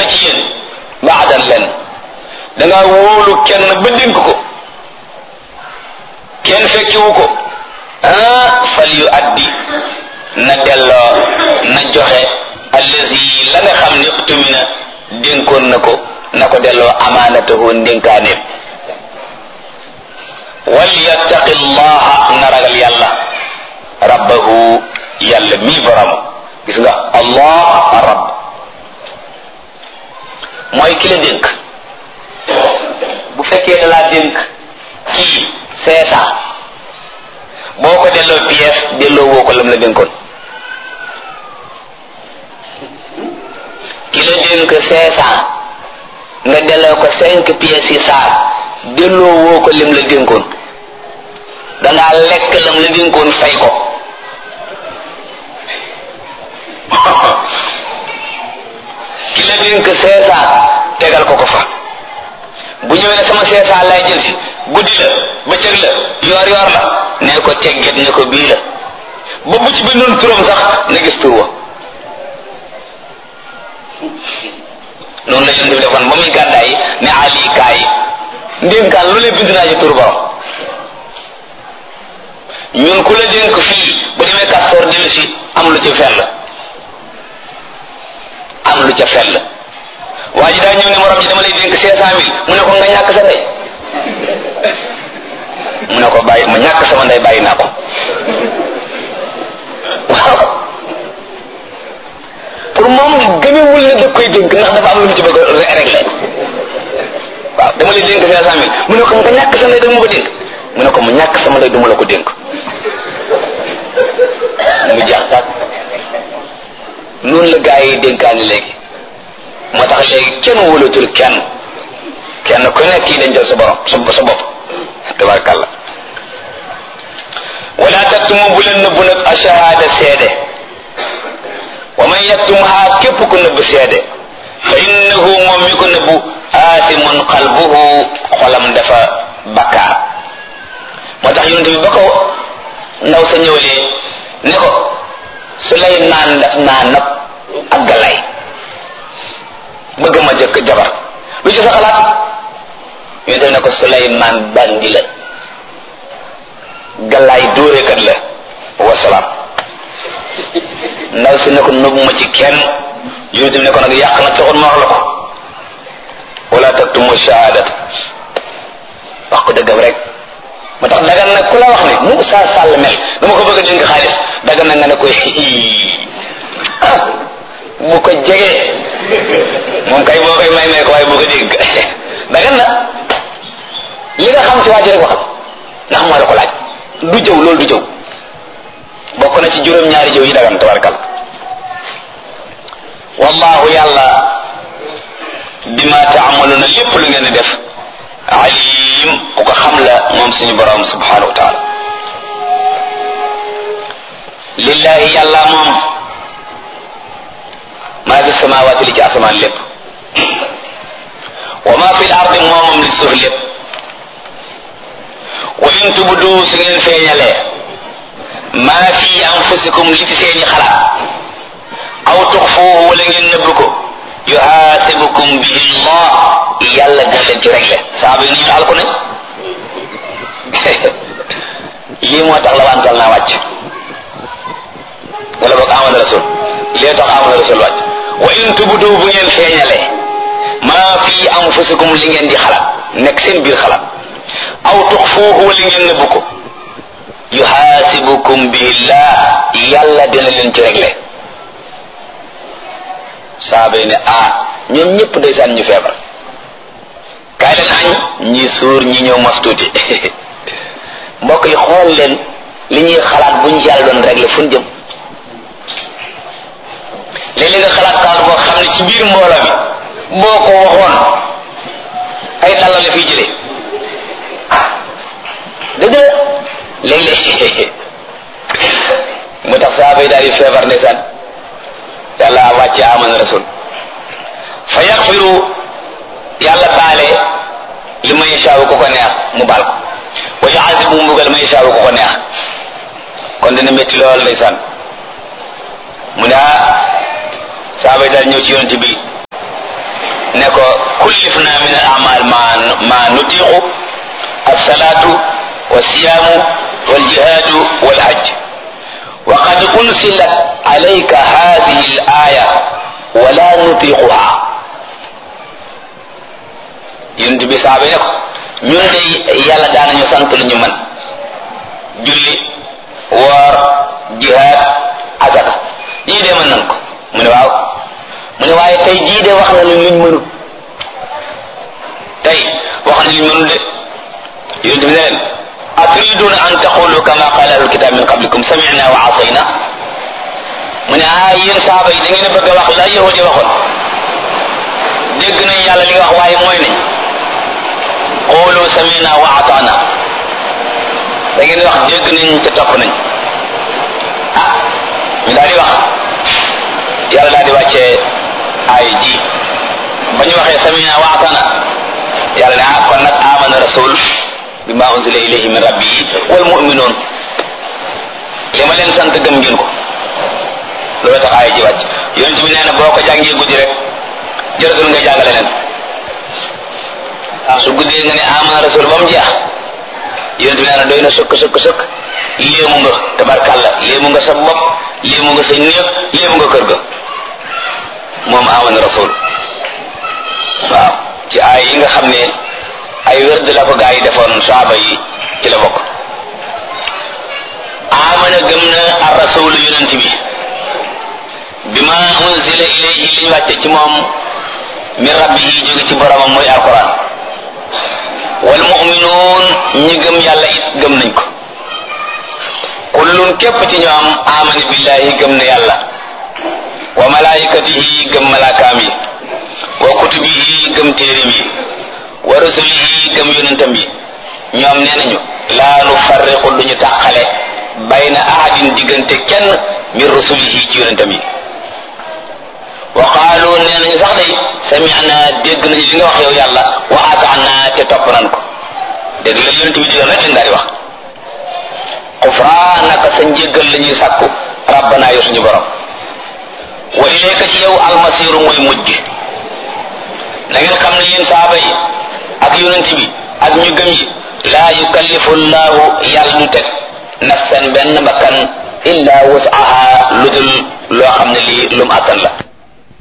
ci yéen baadan len da nga wóolu kenn ba dénk ko kenn fekkiwu ko ah fal yu addi na delloo na joxe allazi la nga xam ne tumina dénkoon na ko na ko delloo amaanatahu ndénkaaneem wal yattaqi llaha na ragal yàlla rabbahu yàlla mii borom gis nga allah rabb mooy ki la dénk bu fekkee da laa dénk kii cinq cent boo ko delloo pièce delloo woo ko lam la dénkoon ki la dénk cinq cent nga delloo ko cinq pièces yi saar delloo woo ko lim la dénkoon dangaa lekk lam la dénkoon fay ko ki la dénk cinq cent tegal ko ko fa bu ñëwee ne sama cinq cent lay jël si guddi la bëccëg la yoor yoor la ne ko tegget ne ko bii la ba bu ci bindoon turam sax na gis tur wa noonu la yonent bi defoon ba muy gàddaay ne ali kaay ndénkaan lu ne bind naa ci tur borom ñun ku la dénk fii bu demee kastoor dellu si am lu ca fell am lu ca fell waa ji daa ñëw ne morom ji dama lay dénk cinq cent mille mu ne ko nga ñàkk sa ndey mu ne ko bàyyi ma ñàkk sama ndey bàyyi naa ko waaw pour moom gëmewul ne da koy dénk ndax dafa am lu mu ci bëgg a régler waaw dama lay dénk cinq cent mille mu ne ko nga ñàkk sa ndey da ma ko dénk mu ne ko mu ñàkk sama ndey du ma la ko dénk mu jeex tàkk noonu la gaa yi dénkaani léegi moo tax léegi kenn wóolatul kenn kenn ku nekk kii dañ jël sa borom sa sa bopp tabarkàlla wala taktumu bu leen nëbbu nag ashahada seede wa man yaktumha képp ku nëbb seede fa innahu moom mi ko nëbbu aasimun qalbuhu xolam dafa bakkaar moo tax yonente bi ba ko ndaw sa ñëwalee ne ko Suleymaan daf naa nab ak galay bëgg ma jëkk jabar lu ci sa xalaat yonente bi ne ko Suleymaan bandi la galaay dóorekat la wasalaam ndaw si ne ko nëbbu ma ci kenn yonente bi ne ko nag yàq na taxul ma wax la ko wala taktumu shahadat wax ko dëggam rek moo tax dagan nag ku la wax ne mu saa sàll mel dama ko bëgg a dénk xaalis dagan na nga ne koy ah bu ko jegee moom kay boo koy may may ko waaye bu ko dégg dagan na li nga xam ci waa ji rek waxal ndax moo la ko laaj du jëw loolu du jëw bokk na ci juróom-ñaari jëw yi dagan tabarkal wallahu yàlla bima taamaluna lépp lu ngeen di def alim ku ko xam la moom suñu borom subhanahu wa taala lillahi yàlla moom maa fi samawaati li ci asamaan lépp wa maa fi l ardi moomam li suuf lépp wa in tubdu su ngeen feeñalee maa fi anfusikum li ci seeni xalaat aw tuxfuuhu wala ngeen nëbb ko yuhaasibukum bihi llah yàlla dina leen ci réglé saaba yi nañu alku ne lii moo tax la wantal naa wàcc wala boog amana rasul lii tax amana rasul wàcc wa in tubdu bu ngeen feeñalee maa fi anfusikum li ngeen di xalaat nekk seen biir xalaat aw tuxfuuhu wala ngeen nëbb ko yuhaasibukum bihi llah yàlla dina leen ci réglé saaba yi ne ah ñoom ñëpp ndeysaan ñu feebar kaay leen añ ñi suur ñi ñëw mos tuuti mbokk yi xool leen li ñuy xalaat buñ ci yàlla doon réglé fu ñu jëm léeg-léeg nga xalaat xalaat boo xam ne ci biir mbooloo mi boo ko waxoon ay dalla la fiy jëlee dëgg la léeg-léeg mu tax saaba yi daal di feebar ndeysaan yàlla wàcce amana rasul fa yaxfiru yàlla baale li may saawu ko ko neex mu baal ko wa yuazibu mu mbugal may saawu ko ko neex kon dina métti lool ndeysaan mu ne ah saaba yi daal ñëw ci yonent bi ne ko kullifna min al amal ma ma nutiqu alsalatu walsiyaamu waljihaadu walhajj wa qad unsilat alayka hadihi al aya wala nutiquha yonent bi saaba ne ko ñun de yàlla daanañu sant lu ñu man julli woor jihaad azaka yii de mën nan ko mu ne waaw mu ne waaye tey jii de wax na lu luñ mënut tey wax na luñ mënut de yonent bi ne leen aturiduna an taqulu kama qala ahlul kitab min qablikum sami'na wa asayna mu ne ah yéen saaba yi da ngeen a bëgg a wax la yahudi waxoon dégg nañ yàlla li wax waaye mooy nañ qulu sami'na wa ata'na da ngeen wax dégg nañ te topp nañ ah ñu daal di wax yàlla daal di wàccee ay ji ba ñu waxee sami'na wa ata'na yàlla ne ah kon nag amana rasul bima unzila ilayhi min rabbihi wal mu'minun li ma leen sant gëm ngeen ko loolu tax ay ji wàcc yonent bi nee na boo ko jàngee guddi rek jërëtul nga jàngale leen su guddee nga ne amana rasul ba mu jeex yonent bi nee na doy na sëkk sëkk sëkk léemu nga tabarkàlla léemu nga sa bopp léemu nga sa néeg léemu nga kër ga moom amana rasul waaw ci ay yi nga xam ne ay wérd la ko gaa yi defoon saaba yi ci la bokk amana gëm na ar rasul yonent bi bima unzila ilayhi li ñu wàcce ci moom min rabbihi jóge ci boromam mooy alquran wal mu'minuun ñi gëm yàlla it gëm nañ ko kullun képp ci ñoom amana billahi gëm na yàlla wa malaikatihi gëm malaakaam yi wa kutubihi gëm téerim yi wa rusulihi gëm yonentam yi ñoom nee nañu laa nu farriqu duñu tàqale bayna ahadin diggante kenn min rusulihi ci yonentam yi wa qaalu nee nañu sax day sami'na dégg nañu li nga wax yow yàlla wa ata'na te topp nan ko dégg la yonent bi digal rek lañ daal di wax xufraanaka sa njéggal la ñuy sàkku rabbana yow suñu borom wa ilayka ci yow almasiru mooy mujj na ngeen xam ne yéen saaba yi ak yonent bi ak ñu gëm yi laa yukallifu llahu yàlla du teg nafsan benn bakkan illa wasaha lu dul loo xam ne lii lum attan la